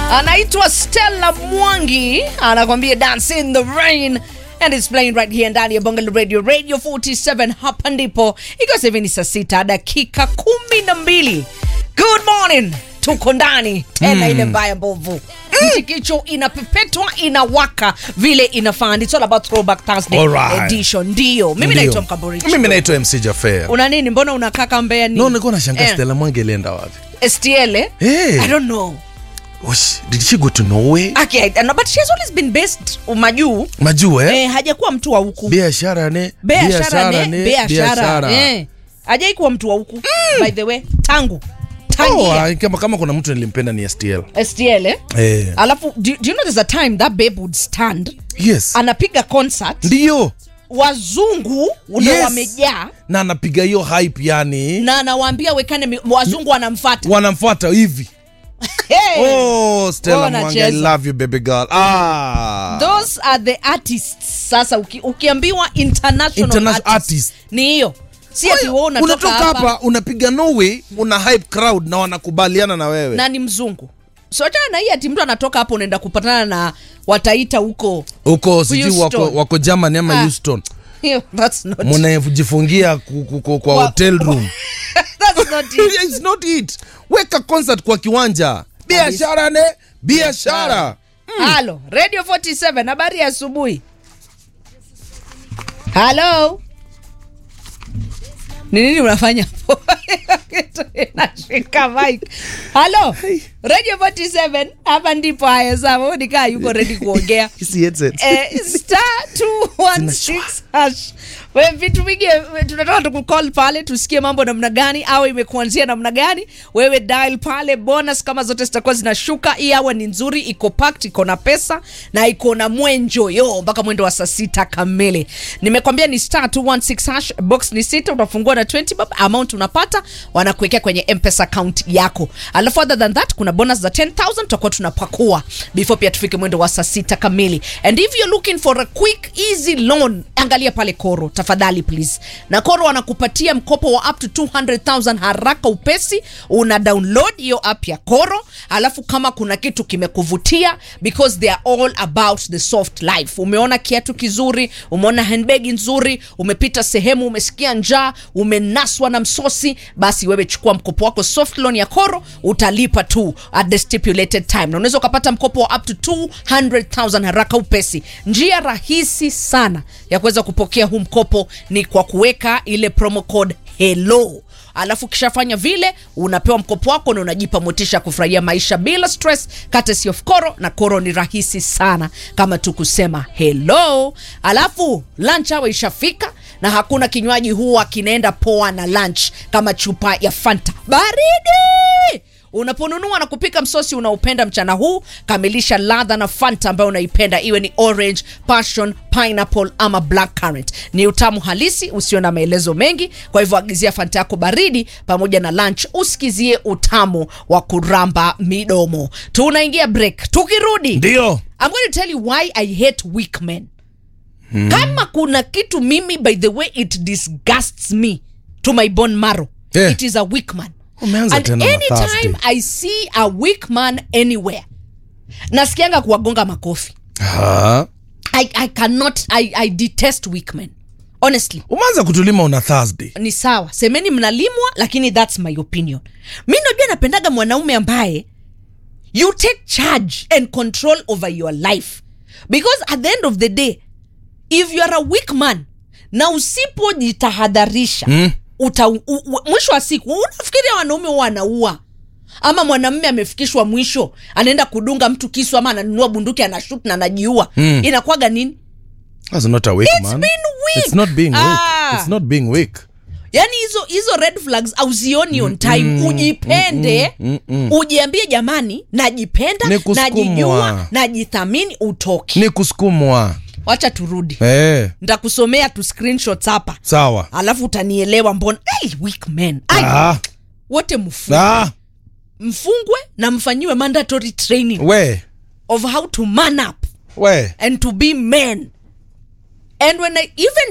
anaitwa Stella Mwangi anakwambia dance in the rain and it's playing right here ndani ya Bongo Radio Radio 47 hapa ndipo ikiwa sasa hivi ni saa sita dakika kumi na mbili good morning tuko ndani tena ile mbaya mbovu mchikicho inapepetwa inawaka vile inafaa it's all about throwback Thursday Alright. edition ndio mimi Ndio. naitwa Mkamborichi mimi naitwa mc jafea una nini mbona unakaa kambea nini no nilikuwa nashangaa Eh. stella mwangi alienda wapi STL eh? Eh. I don't know Osh, did she go to norway Okay, I- no, but she has always been based majuu majua eh? eh, hajakuwa mtu wa huku biashara ne biashara ne biashara biashara. eh, hajai kuwa mtu wa huku by the way tangu Oh, tangia ah, kama, kama kuna mtu nilimpenda ni stl STL eh? eh. alafu do, do you know there's a time that babe would stand yes anapiga concert ndiyo wazungu ndo Yes. wamejaa na anapiga hiyo hype yani na anawaambia wekane mi- wazungu wanamfata wanamfuata hivi hey! oh stella Wewe mwangi i unacheza. love you baby girl ah those are the artists sasa uki, ukiambiwa international, International artist, artist. ni hiyo si ati wewe unatoka unatoka hapa hapa unapiga norway una hype crowd na wanakubaliana na wewe na ni mzungu so achana na hii ati mtu anatoka hapo unaenda kupatana na wataita huko huko sijui Houston. wako, wako germany ama Ah. houston Hiyo, that's not, munajifungia ku- ku- ku- kwa Wa- hotel room that's not it. It's not it weka concert kwa kiwanja biashara ne biashara halo radio 47 habari ya asubuhi halo ni nini unafanya hapo? nashika mic halo radio 47 hapa ndipo haya sawa nikaa yuko ready kuongea Hizi headsets. eh, star 216 hash We, vitu vingi we, tunataka tukucall pale tusikie mambo namna gani au imekuanzia namna gani wewe dial pale bonus kama zote zitakuwa zinashuka hii awa ni nzuri iko packed iko na pesa na iko na mwenjo yo mpaka mwendo wa saa sita kamili nimekwambia ni star 216 hash box ni sita utafungua na 20 bob amount unapata wanakuwekea kwenye mpesa account yako alafu other than that kuna bonus za 10000 tutakuwa tunapakua before pia tufike mwendo wa saa sita kamili and if you're looking for a quick easy loan angalia pale koro tafadhali please na koro wanakupatia mkopo wa up to 200000 haraka upesi una download hiyo app ya koro alafu kama kuna kitu kimekuvutia because they are all about the soft life umeona kiatu kizuri umeona handbag nzuri umepita sehemu umesikia njaa umenaswa na msosi basi wewe chukua mkopo wako soft loan ya koro utalipa tu at the stipulated time na unaweza ukapata mkopo wa up to 200000 haraka upesi njia rahisi sana ya kuweza kupokea huu mkopo ni kwa kuweka ile promo code hello alafu ukishafanya vile unapewa mkopo wako na unajipa motisha ya kufurahia maisha bila stress courtesy of koro na koro ni rahisi sana kama tu kusema hello alafu lunch hour ishafika na hakuna kinywaji huwa kinaenda poa na lunch kama chupa ya fanta baridi unaponunua na kupika msosi unaopenda mchana huu kamilisha ladha na fanta ambayo unaipenda iwe ni orange passion pineapple ama black currant ni utamu halisi usio na maelezo mengi kwa hivyo agizia fanta yako baridi pamoja na lunch usikizie utamu wa kuramba midomo tunaingia break tukirudi ndio I'm going to tell you why I hate weak men. Kama kuna kitu mimi by the way it disgusts me to my bone marrow. Yeah. It is a weak man. Umeanza And tena na anytime Thursday. I see a weak man anywhere, nasikianga kuwagonga makofi. Ah. I, I cannot, I, I detest weak men. Honestly. umeanza kutulima una thursday ni sawa semeni mnalimwa lakini thats my opinion mi najua napendaga mwanaume ambaye you take charge and control over your life because at the end of the day if you are a weak man na usipojitahadharisha Mm. uta, u, u, mwisho wa siku unafikiria wanaume huwa wanaua ama mwanamme amefikishwa mwisho anaenda kudunga mtu kisu ama ananunua bunduki anashut na anajiua Mm. inakwaga nini That's not a weak It's man. been weak. It's not being Ah. weak. It's not being weak. yani hizo hizo red flags auzioni on time ujipende ujiambie jamani najipenda Ni kusukumwa. najijua najithamini utoki Ni kusukumwa. wacha turudi Eh, ntakusomea tu screenshots hapa sawa. alafu utanielewa mbona hey, weak men Ai, Ah, wote mfungwe, ah, mfungwe na mfanyiwe mandatory training we, of how to man up we. and to be men and when I, even